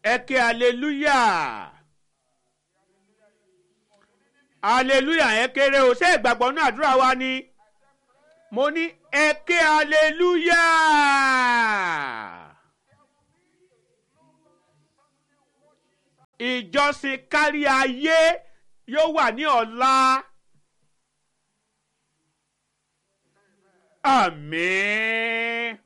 ẹ ké hallelujah hallelujah yẹn kéré o ṣé ìgbàgbọ́ náà àdúrà wa ni mo ní ẹ ké hallelujah. ìjọsìn kárí ayé yóò wà ní ọ̀la. àmín.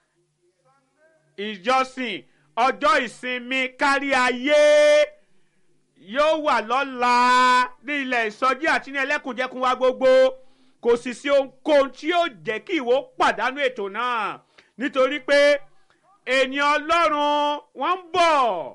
ìjọsìn ọjọ́ ìsinmi kárí ayé yóò wà lọ́la ní ilẹ̀ ìsọjí àti ní ẹlẹ́kùnjẹkùn wa gbogbo kò sì sí ohunkóhun tí yóò jẹ́ kí ìwọ pàdánù ètò náà nítorí pé ènìyàn ọlọ́run wọ́n ń bọ̀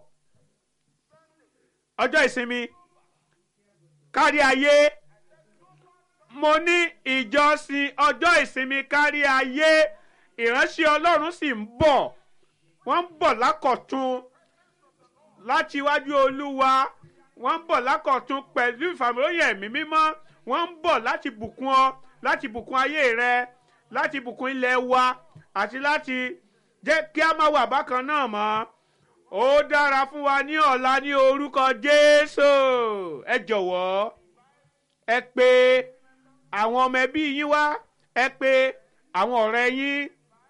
ọjọ́ ìsinmi kárí ayé mo ní ìjọsìn ọjọ́ ìsinmi kárí ayé ìránṣẹ́ ọlọ́run sì ń bọ̀ wọ́n ń bọ̀ lákọ̀tún láti iwájú olúwa wọ́n ń bọ̀ lákọ̀tún pẹ̀lú ìfàmìlóyìn ẹ̀mí mímọ́ wọ́n ń bọ̀ láti bùkún ọ láti bùkún ayé rẹ láti bùkún ilẹ̀ wa àti láti jẹ́ kí a máa wà bákan náà mọ́ ó dára fún wa ní ọ̀la ní orúkọ jésù ẹ jọ̀wọ́ ẹ pé àwọn ọmọ ẹbí yín wá ẹ pé àwọn ọ̀rẹ́ yín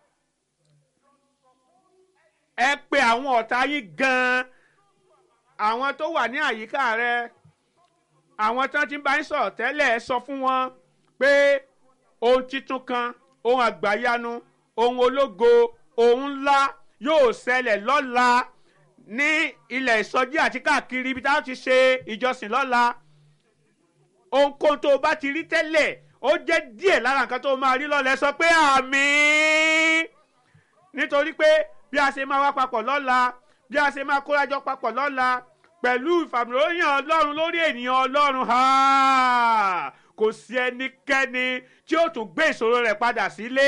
ẹ pé àwọn ọ̀tá yín gan-an àwọn tó wà ní àyíká rẹ àwọn tó ti ń bá yín sọ̀rọ̀ tẹ́lẹ̀ ẹ sọ fún wọn pé ohun titun kan ohun àgbàyanu ohun ológo ohun ńlá yóò ṣẹlẹ̀ lọ́la ní ilẹ̀ ìsọjí àti káàkiri ibi táwọn ti ṣe ìjọsìn lọ́la ohunkóhun tó o bá ti rí tẹ́lẹ̀ ó jẹ́ díẹ̀ lára nǹkan tó o máa rí lọ́la ẹ sọ pé àmín nítorí pé bí a ṣe máa wá papọ̀ lọ́la bí a ṣe máa kórajọ papọ̀ lọ́la pẹ̀lú ìfàmìlóyìn ọlọ́run lórí ènìyàn ọlọ́run kò sí ẹnikẹ́ni tí ó tún gbé ìṣòro rẹ̀ padà sílé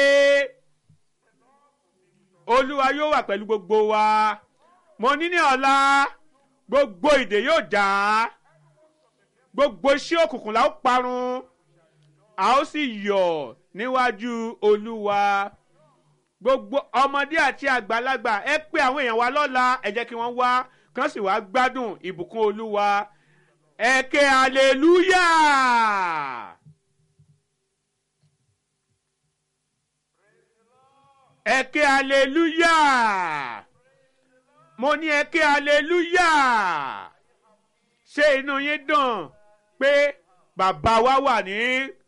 olúwa yóò wà pẹ̀lú gbogbo wa mo ní ní ọ̀la gbogbo ìdè yóò já gbogbo iṣẹ́ òkùnkùn la ó parun a ó sì yọ̀ níwájú olúwa gbogbo ọmọdé àti àgbàlagbà ẹ pé àwọn èèyàn wa lọ́la ẹ jẹ́ kí wọ́n wá kán sì wá gbádùn ìbùkún olúwa ẹ ké aleluya. ẹ ké aleluya mo ní ẹ ké aleluya ṣé inú yín dùn pé bàbá wa wà ní